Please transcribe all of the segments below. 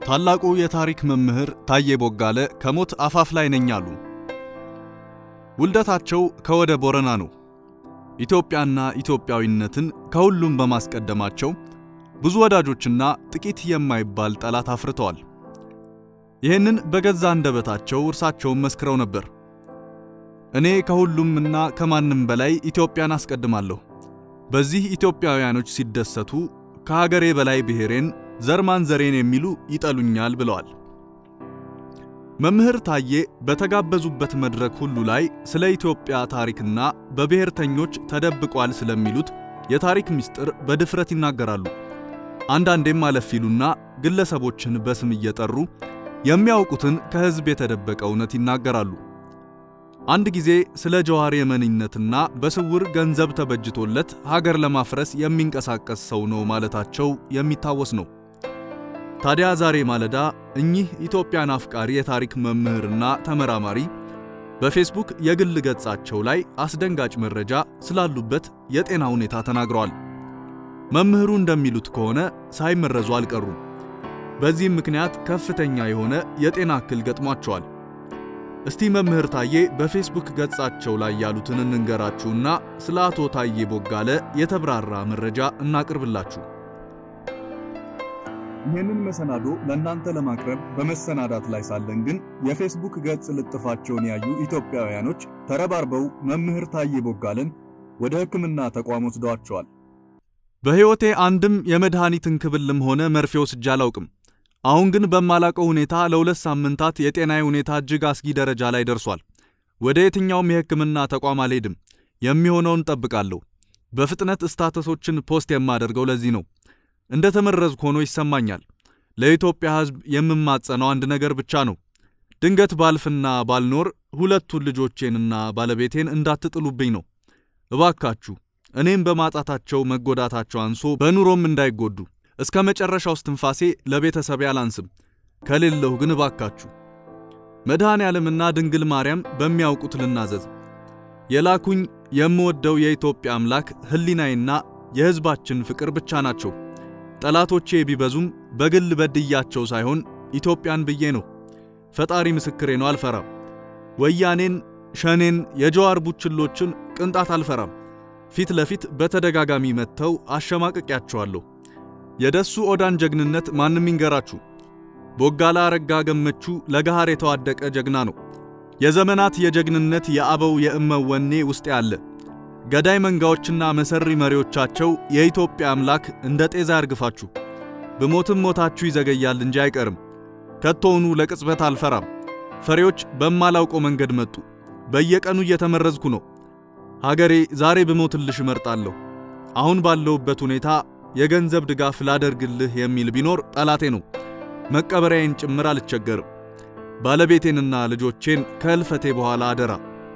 ታላቁ የታሪክ መምህር ታዬ ቦጋለ ከሞት አፋፍ ላይ ነኝ አሉ። ውልደታቸው ከወደ ቦረና ነው። ኢትዮጵያና ኢትዮጵያዊነትን ከሁሉም በማስቀደማቸው ብዙ ወዳጆችና ጥቂት የማይባል ጠላት አፍርተዋል። ይህንን በገዛ አንደበታቸው እርሳቸውን መስክረው ነበር። እኔ ከሁሉምና ከማንም በላይ ኢትዮጵያን አስቀድማለሁ። በዚህ ኢትዮጵያውያኖች ሲደሰቱ ከሀገሬ በላይ ብሔሬን ዘር ማንዘሬን የሚሉ ይጠሉኛል ብለዋል። መምህር ታዬ በተጋበዙበት መድረክ ሁሉ ላይ ስለ ኢትዮጵያ ታሪክና በብሔርተኞች ተደብቋል ስለሚሉት የታሪክ ምስጢር በድፍረት ይናገራሉ። አንዳንዴም አለፍ ይሉና ግለሰቦችን በስም እየጠሩ የሚያውቁትን ከሕዝብ የተደበቀ እውነት ይናገራሉ። አንድ ጊዜ ስለ ጀዋር የመንነትና በስውር ገንዘብ ተበጅቶለት ሀገር ለማፍረስ የሚንቀሳቀስ ሰው ነው ማለታቸው የሚታወስ ነው። ታዲያ ዛሬ ማለዳ እኚህ ኢትዮጵያን አፍቃሪ የታሪክ መምህርና ተመራማሪ በፌስቡክ የግል ገጻቸው ላይ አስደንጋጭ መረጃ ስላሉበት የጤና ሁኔታ ተናግረዋል። መምህሩ እንደሚሉት ከሆነ ሳይመረዙ አልቀሩም። በዚህም ምክንያት ከፍተኛ የሆነ የጤና እክል ገጥሟቸዋል። እስቲ መምህር ታዬ በፌስቡክ ገጻቸው ላይ ያሉትን እንንገራችሁና ስለ አቶ ታዬ ቦጋለ የተብራራ መረጃ እናቅርብላችሁ። ይህንን መሰናዶ ለእናንተ ለማቅረብ በመሰናዳት ላይ ሳለን ግን የፌስቡክ ገጽ ልጥፋቸውን ያዩ ኢትዮጵያውያኖች ተረባርበው መምህር ታዬ ቦጋለን ወደ ሕክምና ተቋም ወስደዋቸዋል። በሕይወቴ አንድም የመድኃኒት እንክብልም ሆነ መርፌ ወስጄ አላውቅም። አሁን ግን በማላቀው ሁኔታ ለሁለት ሳምንታት የጤናዬ ሁኔታ እጅግ አስጊ ደረጃ ላይ ደርሷል። ወደ የትኛውም የሕክምና ተቋም አልሄድም። የሚሆነውን ጠብቃለሁ። በፍጥነት ስታተሶችን ፖስት የማደርገው ለዚህ ነው። እንደ ተመረዝኩ ሆኖ ይሰማኛል። ለኢትዮጵያ ሕዝብ የምማጸነው አንድ ነገር ብቻ ነው። ድንገት ባልፍና ባልኖር ሁለቱን ልጆቼንና ባለቤቴን እንዳትጥሉብኝ ነው። እባካችሁ እኔም በማጣታቸው መጎዳታቸው አንሶ በኑሮም እንዳይጎዱ እስከ መጨረሻው እስትንፋሴ ለቤተሰቤ አላንስም። ከሌለሁ ግን እባካችሁ መድኃኔ ዓለምና ድንግል ማርያም በሚያውቁት ልናዘዝ። የላኩኝ የምወደው የኢትዮጵያ አምላክ ሕሊናዬና የሕዝባችን ፍቅር ብቻ ናቸው። ጠላቶቼ ቢበዙም በግል በድያቸው ሳይሆን ኢትዮጵያን ብዬ ነው። ፈጣሪ ምስክሬ ነው፣ አልፈራም። ወያኔን፣ ሸኔን፣ የጀዋር ቡችሎችን ቅንጣት አልፈራም። ፊት ለፊት በተደጋጋሚ መጥተው አሸማቅቄያቸዋለሁ። የደሱ ኦዳን ጀግንነት ማንም ይንገራችሁ። ቦጋላ አረጋ ገመቹ ለገሃር የተዋደቀ ጀግና ነው። የዘመናት የጀግንነት የአበው የእመወኔ ውስጥ ያለ ገዳይ መንጋዎችና መሰሪ መሪዎቻቸው የኢትዮጵያ አምላክ እንደ ጤዛ ያርግፋችሁ። ብሞትም ሞታችሁ ይዘገያል እንጂ አይቀርም። ከቶውኑ ለቅጽበት አልፈራም። ፈሪዎች በማላውቀው መንገድ መጡ። በየቀኑ እየተመረዝኩ ነው። ሀገሬ ዛሬ ብሞትልሽ እመርጣለሁ። አሁን ባለሁበት ሁኔታ የገንዘብ ድጋፍ ላደርግልህ የሚል ቢኖር ጠላቴ ነው። መቀበሪያዬን ጭምር አልቸገርም። ባለቤቴንና ልጆቼን ከእልፈቴ በኋላ አደራ።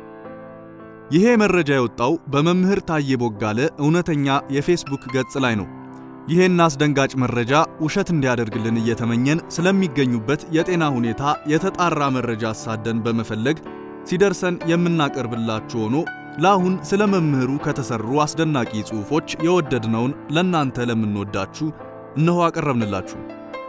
ይሄ መረጃ የወጣው በመምህር ታዬ ቦጋለ እውነተኛ የፌስቡክ ገጽ ላይ ነው። ይሄን አስደንጋጭ መረጃ ውሸት እንዲያደርግልን እየተመኘን ስለሚገኙበት የጤና ሁኔታ የተጣራ መረጃ አሳደን በመፈለግ ሲደርሰን የምናቀርብላችሁ ሆኖ ለአሁን ስለ መምህሩ ከተሰሩ አስደናቂ ጽሑፎች የወደድነውን ለእናንተ ለምንወዳችሁ እነሆ አቀረብንላችሁ።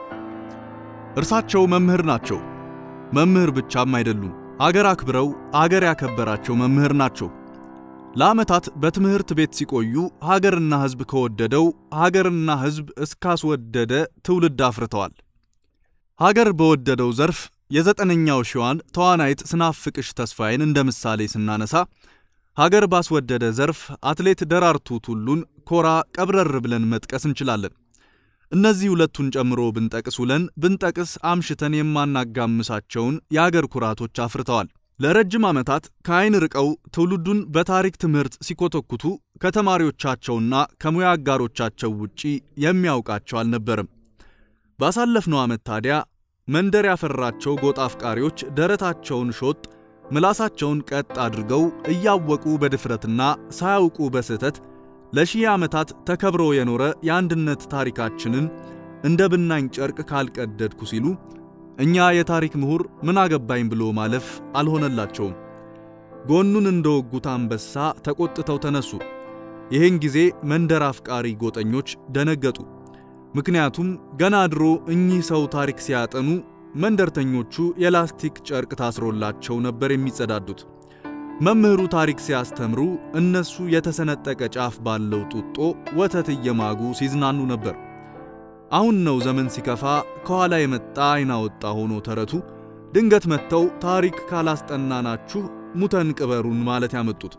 እርሳቸው መምህር ናቸው። መምህር ብቻም አይደሉም። አገር አክብረው አገር ያከበራቸው መምህር ናቸው። ለዓመታት በትምህርት ቤት ሲቆዩ ሀገርና ሕዝብ ከወደደው ሀገርና ሕዝብ እስካስወደደ ትውልድ አፍርተዋል። ሀገር በወደደው ዘርፍ የዘጠነኛው ሺዋን ተዋናይት ስናፍቅሽ ተስፋዬን እንደ ምሳሌ ስናነሳ ሀገር ባስወደደ ዘርፍ አትሌት ደራርቱ ቱሉን ኮራ ቀብረር ብለን መጥቀስ እንችላለን። እነዚህ ሁለቱን ጨምሮ ብንጠቅስ ውለን ብንጠቅስ አምሽተን የማናጋምሳቸውን የአገር ኩራቶች አፍርተዋል። ለረጅም ዓመታት ከዓይን ርቀው ትውልዱን በታሪክ ትምህርት ሲኮተኩቱ ከተማሪዎቻቸውና ከሙያ አጋሮቻቸው ውጪ የሚያውቃቸው አልነበርም። ባሳለፍነው ዓመት ታዲያ መንደር ያፈራቸው ጎጥ አፍቃሪዎች ደረታቸውን ሾጥ ምላሳቸውን ቀጥ አድርገው እያወቁ በድፍረትና ሳያውቁ በስህተት ለሺህ ዓመታት ተከብሮ የኖረ የአንድነት ታሪካችንን እንደ ብናኝ ጨርቅ ካልቀደድኩ ሲሉ እኛ የታሪክ ምሁር ምን አገባኝ ብሎ ማለፍ አልሆነላቸውም። ጎኑን እንደወጉት አንበሳ ተቆጥተው ተነሱ። ይህን ጊዜ መንደር አፍቃሪ ጎጠኞች ደነገጡ። ምክንያቱም ገና ድሮ እኚህ ሰው ታሪክ ሲያጠኑ መንደርተኞቹ የላስቲክ ጨርቅ ታስሮላቸው ነበር የሚጸዳዱት። መምህሩ ታሪክ ሲያስተምሩ እነሱ የተሰነጠቀ ጫፍ ባለው ጡጦ ወተት እየማጉ ሲዝናኑ ነበር። አሁን ነው ዘመን ሲከፋ ከኋላ የመጣ አይና ወጣ ሆኖ ተረቱ ድንገት መጥተው ታሪክ ካላስጠናናችሁ ሙተን ቅበሩን ማለት ያመጡት።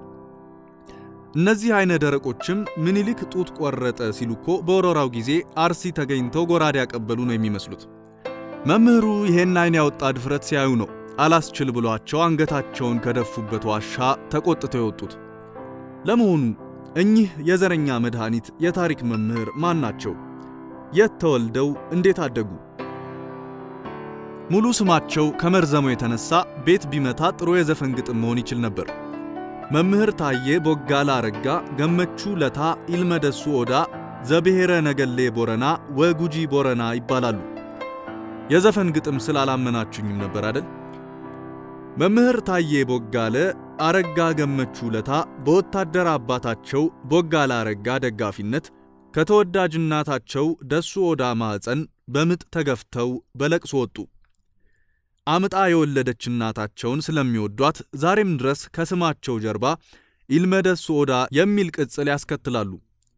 እነዚህ አይነ ደረቆችም ምኒልክ ጡት ቆረጠ ሲሉ እኮ በወረራው ጊዜ አርሲ ተገኝተው ጎራዴ ያቀበሉ ነው የሚመስሉት። መምህሩ ይሄን አይን ያወጣ ድፍረት ሲያዩ ነው አላስችል ብሏቸው አንገታቸውን ከደፉበት ዋሻ ተቆጥተው የወጡት። ለመሆኑ እኚህ የዘረኛ መድኃኒት የታሪክ መምህር ማን ናቸው? የት ተወልደው እንዴት አደጉ? ሙሉ ስማቸው ከመርዘሙ የተነሳ ቤት ቢመታ ጥሩ የዘፈን ግጥም መሆን ይችል ነበር። መምህር ታዬ ቦጋላ አረጋ ገመቹ ለታ ኢልመደሱ ኦዳ ዘብሔረ ነገሌ ቦረና ወጉጂ ቦረና ይባላሉ። የዘፈን ግጥም ስላላመናችሁኝም ነበር አይደል? መምህር ታዬ ቦጋለ አረጋ ገመቹ ለታ በወታደር አባታቸው ቦጋላ አረጋ ደጋፊነት ከተወዳጅ እናታቸው ደሱ ኦዳ ማዕፀን በምጥ ተገፍተው በለቅሶ ወጡ። አምጣ የወለደች እናታቸውን ስለሚወዷት ዛሬም ድረስ ከስማቸው ጀርባ ኢልመደሱ ኦዳ የሚል ቅጽል ያስከትላሉ።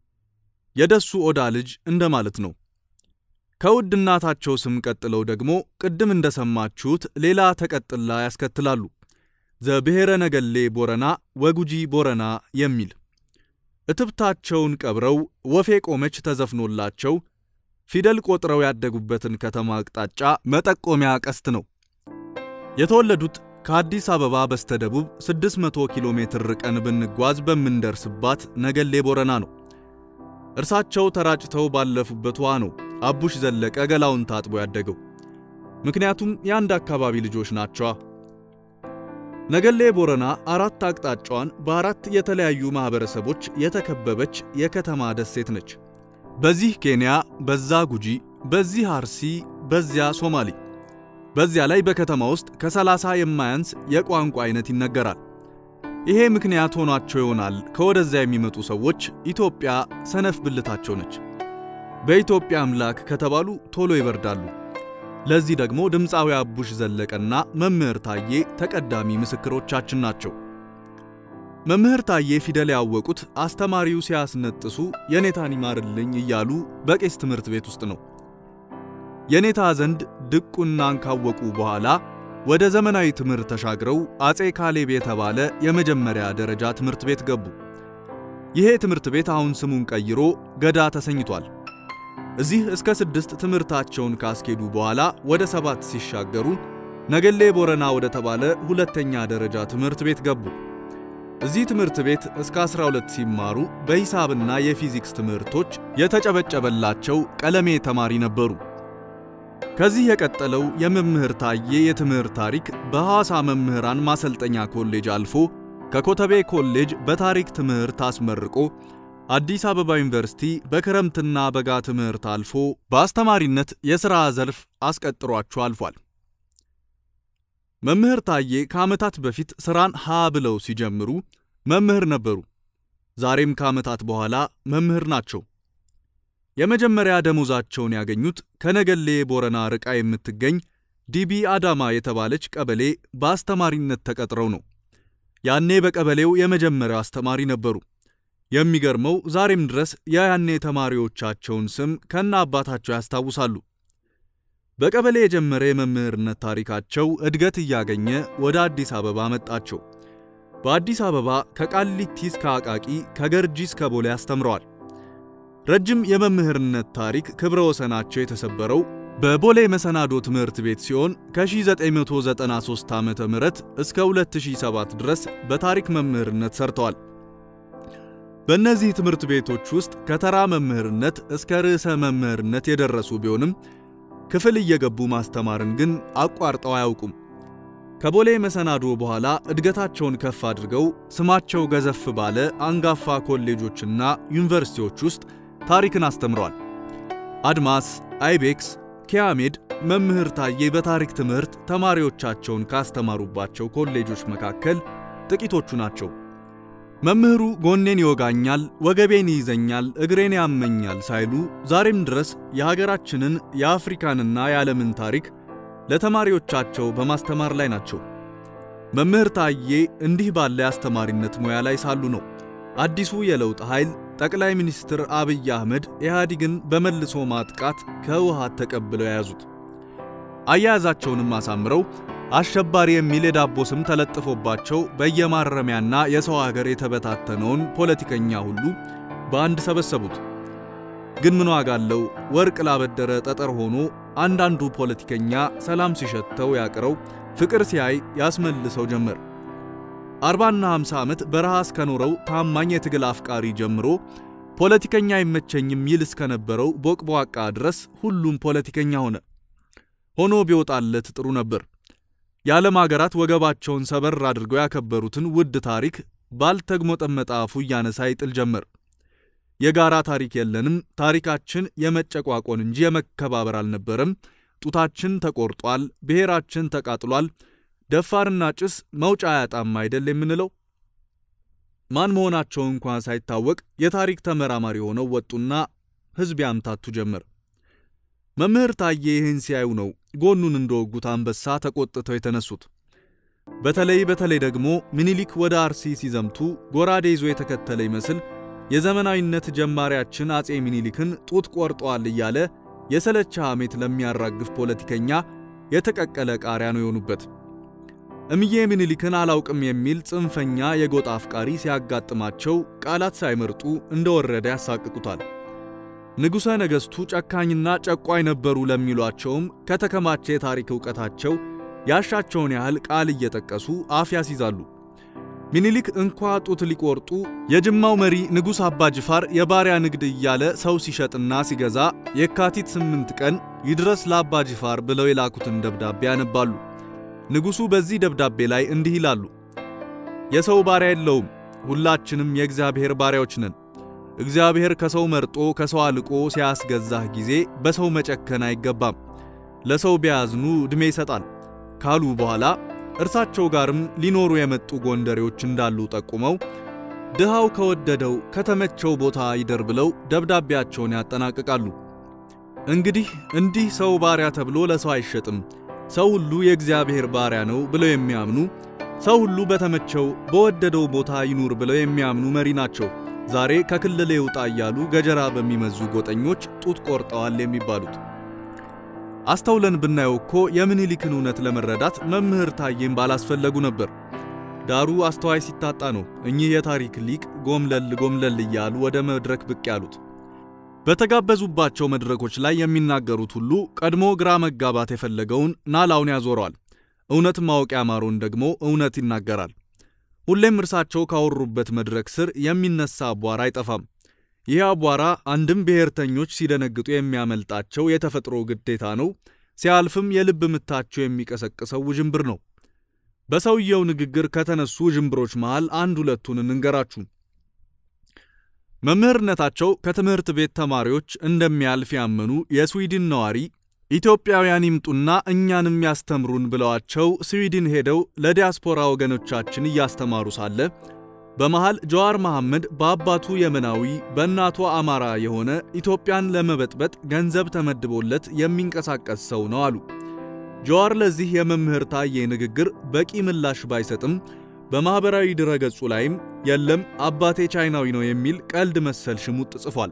የደሱ ኦዳ ልጅ እንደማለት ነው። ከውድ እናታቸው ስም ቀጥለው ደግሞ ቅድም እንደሰማችሁት ሌላ ተቀጥላ ያስከትላሉ። ዘብሔረ ነገሌ ቦረና ወጉጂ ቦረና የሚል እትብታቸውን ቀብረው ወፌ ቆመች ተዘፍኖላቸው ፊደል ቆጥረው ያደጉበትን ከተማ አቅጣጫ መጠቆሚያ ቀስት ነው። የተወለዱት ከአዲስ አበባ በስተደቡብ 600 ኪሎ ሜትር ርቀን ብንጓዝ በምንደርስባት ነገሌ ቦረና ነው። እርሳቸው ተራጭተው ባለፉበት ውሃ ነው አቡሽ ዘለቀ ገላውን ታጥቦ ያደገው። ምክንያቱም የአንድ አካባቢ ልጆች ናቸዋ። ነገሌ ቦረና አራት አቅጣጫዋን በአራት የተለያዩ ማህበረሰቦች የተከበበች የከተማ ደሴት ነች። በዚህ ኬንያ፣ በዛ ጉጂ፣ በዚህ አርሲ፣ በዚያ ሶማሌ። በዚያ ላይ በከተማ ውስጥ ከሰላሳ የማያንስ የቋንቋ አይነት ይነገራል። ይሄ ምክንያት ሆኗቸው ይሆናል ከወደዚያ የሚመጡ ሰዎች ኢትዮጵያ ሰነፍ ብልታቸው ነች። በኢትዮጵያ አምላክ ከተባሉ ቶሎ ይበርዳሉ። ለዚህ ደግሞ ድምፃዊ አቡሽ ዘለቀና መምህር ታዬ ተቀዳሚ ምስክሮቻችን ናቸው። መምህር ታዬ ፊደል ያወቁት አስተማሪው ሲያስነጥሱ የኔታን ይማርልኝ እያሉ በቄስ ትምህርት ቤት ውስጥ ነው። የኔታ ዘንድ ድቁናን ካወቁ በኋላ ወደ ዘመናዊ ትምህርት ተሻግረው አጼ ካሌብ የተባለ የመጀመሪያ ደረጃ ትምህርት ቤት ገቡ። ይሄ ትምህርት ቤት አሁን ስሙን ቀይሮ ገዳ ተሰኝቷል። እዚህ እስከ ስድስት ትምህርታቸውን ካስኬዱ በኋላ ወደ ሰባት ሲሻገሩ ነገሌ ቦረና ወደ ተባለ ሁለተኛ ደረጃ ትምህርት ቤት ገቡ። እዚህ ትምህርት ቤት እስከ 12 ሲማሩ በሂሳብና የፊዚክስ ትምህርቶች የተጨበጨበላቸው ቀለሜ ተማሪ ነበሩ። ከዚህ የቀጠለው የመምህር ታዬ የትምህርት ታሪክ በሐዋሳ መምህራን ማሰልጠኛ ኮሌጅ አልፎ ከኮተቤ ኮሌጅ በታሪክ ትምህርት አስመርቆ አዲስ አበባ ዩኒቨርሲቲ በክረምትና በጋ ትምህርት አልፎ በአስተማሪነት የሥራ ዘርፍ አስቀጥሯቸው አልፏል። መምህር ታዬ ከዓመታት በፊት ሥራን ሀ ብለው ሲጀምሩ መምህር ነበሩ። ዛሬም ከዓመታት በኋላ መምህር ናቸው። የመጀመሪያ ደሞዛቸውን ያገኙት ከነገሌ ቦረና ርቃ የምትገኝ ዲቢ አዳማ የተባለች ቀበሌ በአስተማሪነት ተቀጥረው ነው። ያኔ በቀበሌው የመጀመሪያው አስተማሪ ነበሩ። የሚገርመው ዛሬም ድረስ የያኔ ተማሪዎቻቸውን ስም ከነ አባታቸው ያስታውሳሉ። በቀበሌ የጀመረ የመምህርነት ታሪካቸው እድገት እያገኘ ወደ አዲስ አበባ መጣቸው። በአዲስ አበባ ከቃሊቲ እስከ አቃቂ ከገርጂ እስከ ቦሌ አስተምረዋል። ረጅም የመምህርነት ታሪክ ክብረ ወሰናቸው የተሰበረው በቦሌ መሰናዶ ትምህርት ቤት ሲሆን ከ1993 ዓ.ም እስከ 2007 ድረስ በታሪክ መምህርነት ሰርተዋል። በእነዚህ ትምህርት ቤቶች ውስጥ ከተራ መምህርነት እስከ ርዕሰ መምህርነት የደረሱ ቢሆንም ክፍል እየገቡ ማስተማርን ግን አቋርጠው አያውቁም። ከቦሌ መሰናዶ በኋላ እድገታቸውን ከፍ አድርገው ስማቸው ገዘፍ ባለ አንጋፋ ኮሌጆችና ዩኒቨርሲቲዎች ውስጥ ታሪክን አስተምረዋል። አድማስ፣ አይቤክስ፣ ኪያሜድ መምህር ታዬ በታሪክ ትምህርት ተማሪዎቻቸውን ካስተማሩባቸው ኮሌጆች መካከል ጥቂቶቹ ናቸው። መምህሩ ጎኔን ይወጋኛል፣ ወገቤን ይይዘኛል፣ እግሬን ያመኛል ሳይሉ ዛሬም ድረስ የሀገራችንን የአፍሪካንና የዓለምን ታሪክ ለተማሪዎቻቸው በማስተማር ላይ ናቸው። መምህር ታዬ እንዲህ ባለ የአስተማሪነት ሙያ ላይ ሳሉ ነው አዲሱ የለውጥ ኃይል ጠቅላይ ሚኒስትር አብይ አህመድ ኢህአዲግን በመልሶ ማጥቃት ከህወሓት ተቀብለው የያዙት። አያያዛቸውንም አሳምረው አሸባሪ የሚል የዳቦ ስም ተለጥፎባቸው በየማረሚያና የሰው ሀገር የተበታተነውን ፖለቲከኛ ሁሉ በአንድ ሰበሰቡት። ግን ምን ዋጋ አለው? ወርቅ ላበደረ ጠጠር ሆኖ አንዳንዱ ፖለቲከኛ ሰላም ሲሸተው ያቅረው፣ ፍቅር ሲያይ ያስመልሰው ጀመር። አርባና ሃምሳ ዓመት በረሃ እስከኖረው ታማኝ የትግል አፍቃሪ ጀምሮ ፖለቲከኛ አይመቸኝም ይል እስከነበረው ቦቅቧቃ ድረስ ሁሉም ፖለቲከኛ ሆነ። ሆኖ ቢወጣለት ጥሩ ነበር። የዓለም አገራት ወገባቸውን ሰበር አድርገው ያከበሩትን ውድ ታሪክ ባልተግሞጠመጠ አፉ እያነሳ ይጥል ጀመር። የጋራ ታሪክ የለንም፣ ታሪካችን የመጨቋቆን እንጂ የመከባበር አልነበረም፣ ጡታችን ተቆርጧል፣ ብሔራችን ተቃጥሏል፣ ደፋርና ጭስ መውጫ አያጣም አይደል የምንለው? ማን መሆናቸው እንኳን ሳይታወቅ የታሪክ ተመራማሪ ሆነው ወጡና ሕዝብ ያምታቱ ጀመር። መምህር ታዬ ይህን ሲያዩ ነው ጎኑን እንደወጉት አንበሳ ተቆጥተው የተነሱት። በተለይ በተለይ ደግሞ ምኒልክ ወደ አርሲ ሲዘምቱ ጎራዴ ይዞ የተከተለ ይመስል የዘመናዊነት ጀማሪያችን አጼ ምኒልክን ጡት ቆርጠዋል እያለ የሰለቻ ሐሜት ለሚያራግፍ ፖለቲከኛ የተቀቀለ ቃሪያ ነው የሆኑበት። እምዬ ምኒልክን አላውቅም የሚል ጽንፈኛ የጎጥ አፍቃሪ ሲያጋጥማቸው ቃላት ሳይመርጡ እንደወረደ ያሳቅቁታል። ንጉሠ ነገሥቱ ጨካኝና ጨቋኝ ነበሩ ለሚሏቸውም ከተከማቸ የታሪክ ዕውቀታቸው ያሻቸውን ያህል ቃል እየጠቀሱ አፍ ያስይዛሉ። ሚኒሊክ እንኳ ጡት ሊቆርጡ የጅማው መሪ ንጉሥ አባ ጅፋር የባሪያ ንግድ እያለ ሰው ሲሸጥና ሲገዛ የካቲት ስምንት ቀን ይድረስ ለአባ ጅፋር ብለው የላኩትን ደብዳቤ ያነባሉ። ንጉሡ በዚህ ደብዳቤ ላይ እንዲህ ይላሉ። የሰው ባሪያ የለውም፣ ሁላችንም የእግዚአብሔር ባሪያዎች ነን። እግዚአብሔር ከሰው መርጦ ከሰው አልቆ ሲያስገዛህ ጊዜ በሰው መጨከን አይገባም። ለሰው ቢያዝኑ ዕድሜ ይሰጣል ካሉ በኋላ እርሳቸው ጋርም ሊኖሩ የመጡ ጎንደሬዎች እንዳሉ ጠቁመው ድሃው ከወደደው ከተመቸው ቦታ ይደር ብለው ደብዳቤያቸውን ያጠናቅቃሉ። እንግዲህ እንዲህ ሰው ባሪያ ተብሎ ለሰው አይሸጥም፣ ሰው ሁሉ የእግዚአብሔር ባሪያ ነው ብለው የሚያምኑ ሰው ሁሉ በተመቸው በወደደው ቦታ ይኑር ብለው የሚያምኑ መሪ ናቸው ዛሬ ከክልል ይውጣ እያሉ ገጀራ በሚመዙ ጎጠኞች ጡት ቆርጠዋል የሚባሉት። አስተውለን ብናየው እኮ የምኒልክን እውነት ለመረዳት መምህር ታዬም ባላስፈለጉ ነበር። ዳሩ አስተዋይ ሲታጣ ነው እኚህ የታሪክ ሊቅ ጎምለል ጎምለል እያሉ ወደ መድረክ ብቅ ያሉት። በተጋበዙባቸው መድረኮች ላይ የሚናገሩት ሁሉ ቀድሞ ግራ መጋባት የፈለገውን ናላውን ያዞረዋል። እውነት ማወቅ ያማረውን ደግሞ እውነት ይናገራል። ሁሌም እርሳቸው ካወሩበት መድረክ ስር የሚነሳ አቧራ አይጠፋም። ይህ አቧራ አንድም ብሔርተኞች ሲደነግጡ የሚያመልጣቸው የተፈጥሮ ግዴታ ነው፣ ሲያልፍም የልብ ምታቸው የሚቀሰቅሰው ውዥንብር ነው። በሰውየው ንግግር ከተነሱ ውዥንብሮች መሃል አንድ ሁለቱን እንንገራችሁ። መምህርነታቸው ከትምህርት ቤት ተማሪዎች እንደሚያልፍ ያመኑ የስዊድን ነዋሪ ኢትዮጵያውያን ይምጡና እኛንም ያስተምሩን ብለዋቸው ስዊድን ሄደው ለዲያስፖራ ወገኖቻችን እያስተማሩ ሳለ በመሃል ጀዋር መሐመድ በአባቱ የመናዊ በእናቷ አማራ የሆነ ኢትዮጵያን ለመበጥበጥ ገንዘብ ተመድቦለት የሚንቀሳቀስ ሰው ነው አሉ። ጀዋር ለዚህ የመምህር ታዬ ንግግር በቂ ምላሽ ባይሰጥም በማኅበራዊ ድረገጹ ላይም የለም አባቴ ቻይናዊ ነው የሚል ቀልድ መሰል ሽሙጥ ጽፏል።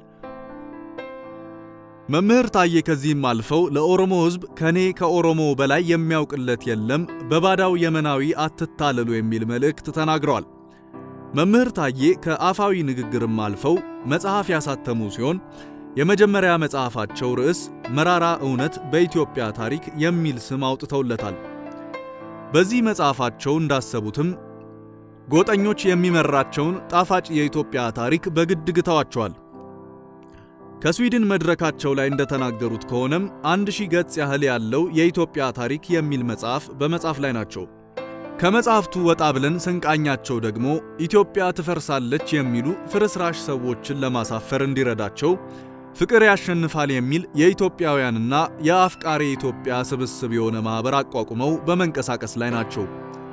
መምህር ታዬ ከዚህም አልፈው ለኦሮሞ ሕዝብ ከኔ ከኦሮሞ በላይ የሚያውቅለት የለም፣ በባዳው የመናዊ አትታለሉ የሚል መልእክት ተናግረዋል። መምህር ታዬ ከአፋዊ ንግግርም አልፈው መጽሐፍ ያሳተሙ ሲሆን የመጀመሪያ መጽሐፋቸው ርዕስ መራራ እውነት በኢትዮጵያ ታሪክ የሚል ስም አውጥተውለታል። በዚህ መጽሐፋቸው እንዳሰቡትም ጎጠኞች የሚመራቸውን ጣፋጭ የኢትዮጵያ ታሪክ በግድ ግተዋቸዋል። ከስዊድን መድረካቸው ላይ እንደተናገሩት ከሆነም አንድ ሺህ ገጽ ያህል ያለው የኢትዮጵያ ታሪክ የሚል መጽሐፍ በመጻፍ ላይ ናቸው። ከመጽሐፍቱ ወጣ ብለን ስንቃኛቸው ደግሞ ኢትዮጵያ ትፈርሳለች የሚሉ ፍርስራሽ ሰዎችን ለማሳፈር እንዲረዳቸው ፍቅር ያሸንፋል የሚል የኢትዮጵያውያንና የአፍቃሪ ኢትዮጵያ ስብስብ የሆነ ማኅበር አቋቁመው በመንቀሳቀስ ላይ ናቸው።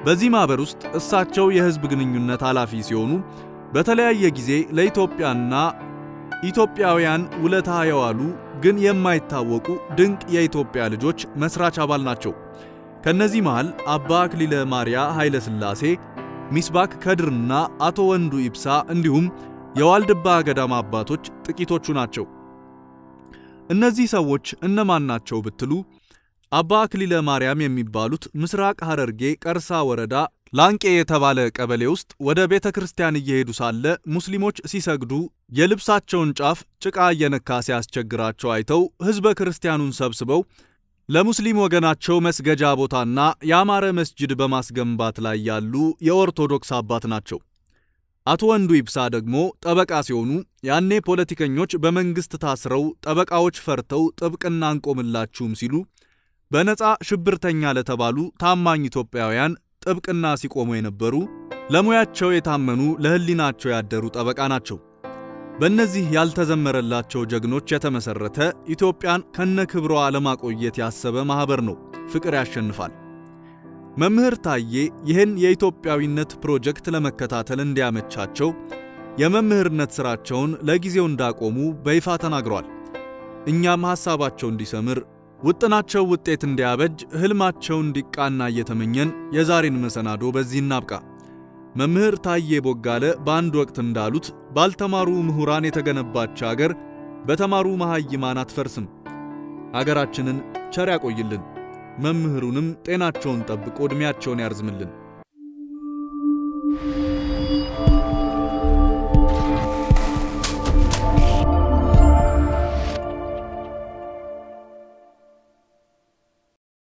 በዚህ ማኅበር ውስጥ እሳቸው የሕዝብ ግንኙነት ኃላፊ ሲሆኑ በተለያየ ጊዜ ለኢትዮጵያና ኢትዮጵያውያን ውለታ የዋሉ ግን የማይታወቁ ድንቅ የኢትዮጵያ ልጆች መስራች አባል ናቸው። ከነዚህ መሃል አባ አክሊለ ማርያ ኃይለ ሥላሴ፣ ሚስባክ ከድርና አቶ ወንዱ ኢብሳ እንዲሁም የዋልድባ ገዳም አባቶች ጥቂቶቹ ናቸው። እነዚህ ሰዎች እነማን ናቸው ብትሉ አባ አክሊለ ማርያም የሚባሉት ምስራቅ ሐረርጌ ቀርሳ ወረዳ ላንቄ የተባለ ቀበሌ ውስጥ ወደ ቤተ ክርስቲያን እየሄዱ ሳለ ሙስሊሞች ሲሰግዱ የልብሳቸውን ጫፍ ጭቃ እየነካ ሲያስቸግራቸው አይተው ሕዝበ ክርስቲያኑን ሰብስበው ለሙስሊም ወገናቸው መስገጃ ቦታና ያማረ መስጅድ በማስገንባት ላይ ያሉ የኦርቶዶክስ አባት ናቸው። አቶ ወንዱ ይብሳ ደግሞ ጠበቃ ሲሆኑ ያኔ ፖለቲከኞች በመንግሥት ታስረው ጠበቃዎች ፈርተው ጥብቅና አንቆምላችሁም ሲሉ በነፃ ሽብርተኛ ለተባሉ ታማኝ ኢትዮጵያውያን ጥብቅና ሲቆሙ የነበሩ ለሙያቸው የታመኑ ለሕሊናቸው ያደሩ ጠበቃ ናቸው። በእነዚህ ያልተዘመረላቸው ጀግኖች የተመሠረተ ኢትዮጵያን ከነክብሯ ለማቆየት ያሰበ ማኅበር ነው ፍቅር ያሸንፋል። መምህር ታዬ ይህን የኢትዮጵያዊነት ፕሮጀክት ለመከታተል እንዲያመቻቸው የመምህርነት ሥራቸውን ለጊዜው እንዳቆሙ በይፋ ተናግረዋል። እኛም ሐሳባቸው እንዲሰምር ውጥናቸው ውጤት እንዲያበጅ ሕልማቸው እንዲቃና እየተመኘን የዛሬን መሰናዶ በዚህ እናብቃ። መምህር ታዬ ቦጋለ በአንድ ወቅት እንዳሉት ባልተማሩ ምሁራን የተገነባች አገር በተማሩ መሐይማን አትፈርስም። አገራችንን ቸር ያቆይልን፣ መምህሩንም ጤናቸውን ጠብቆ ዕድሜያቸውን ያርዝምልን።